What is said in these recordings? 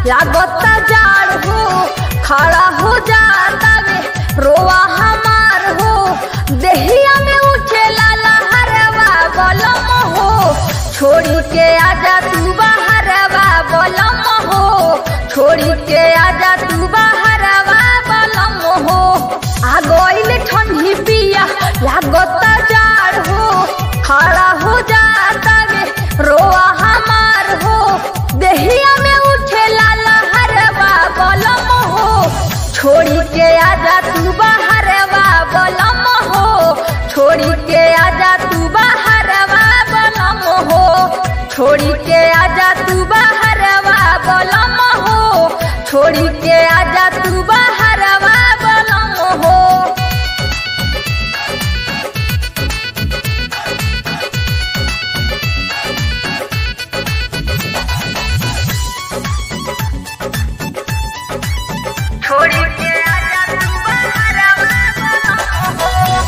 लागता जाड़ हो खड़ा हो जाता वे रोआ हमार हो देहिया में उठे लाला हरवा बलम हो छोड़ी के आजा तू बाहरवा बलम हो छोड़ी के आजा तू बाहरवा बलम हो आ गइल ठंडी पिया लागता जाड़ हो खड़ा हो जाता वे रोआ हमार हो देहिया में उठे लाला हरवा बलम हो छोड़ी के आजा तू बाहरवा बलम हो छोड़ी के आजा तू बाहरवा बलम हो छोड़ी के आजा तू बाहरवा बलम हो छोड़ी के आजा तू बाहरवा बलम हो छोड़ी के आजा तू बाहरवा बलम हो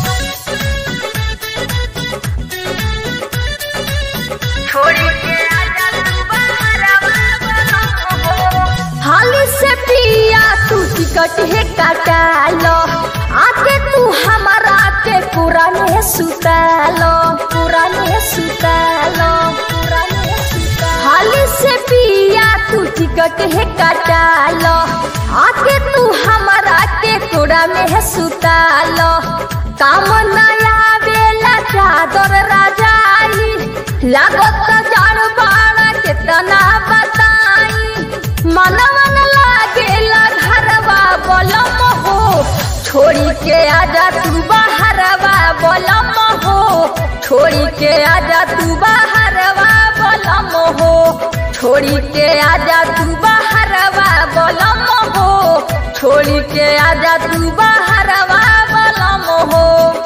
छोड़ी के आजा तू बाहरवा बलम हो हाली से पिया तू टिकट है काटा लो आके तू हमारा के पुराने सुता लो पुराने सुता लो पुराने सुता हाली से पिया तू टिकट है काटा लो आके तू हमारा के कोड़ा में है सुता लो काम नया बेला चादर राजाई लागत जाड़ बाड़ा कितना बताई मनवन लागेला घरवा बलम हो छोड़ी के आजा तू बाहरवा बलम हो छोड़ी के आजा तू बाहरवा बलम हो छोड़ी के आजा तू बाहरवा बलम हो छोड़ी के आजा तू बाहरवा बलम हो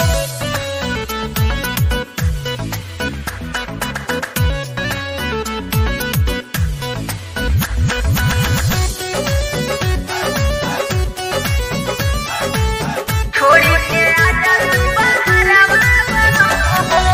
छोड़ी के आजा तू बाहरवा बलम हो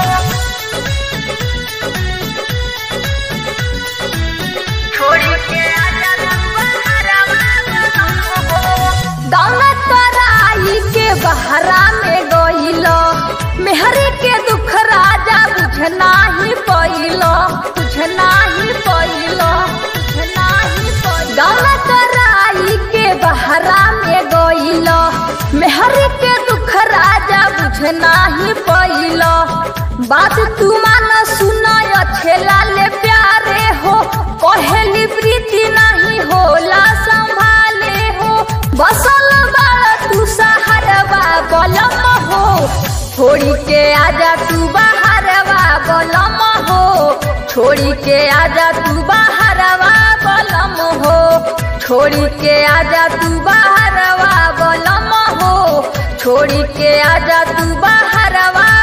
छोड़ी के आजा तू बाहरवा बलम हो दौलत कराई के बहरा में गइलो मेहरी के दुख राजा बुझना ही पइलो बुझना ही पइलो बुझना ही पइलो दौलत कराई के बहरा में गइलो मेहरी के दुख राजा बुझना ही पइलो बात तू मान सुना अच्छे लाले प्यारे हो कहेली प्रीति नहीं होला संभाले हो बसल बाड़ तू सहारवा बलम हो छोड़ी के आजा तू बाहरवा बलम हो छोड़ी के आजा तू बाहरवा बलम हो छोड़ी के आजा तू बाहरवा बलम हो छोड़ी के आजा तू बाहरवा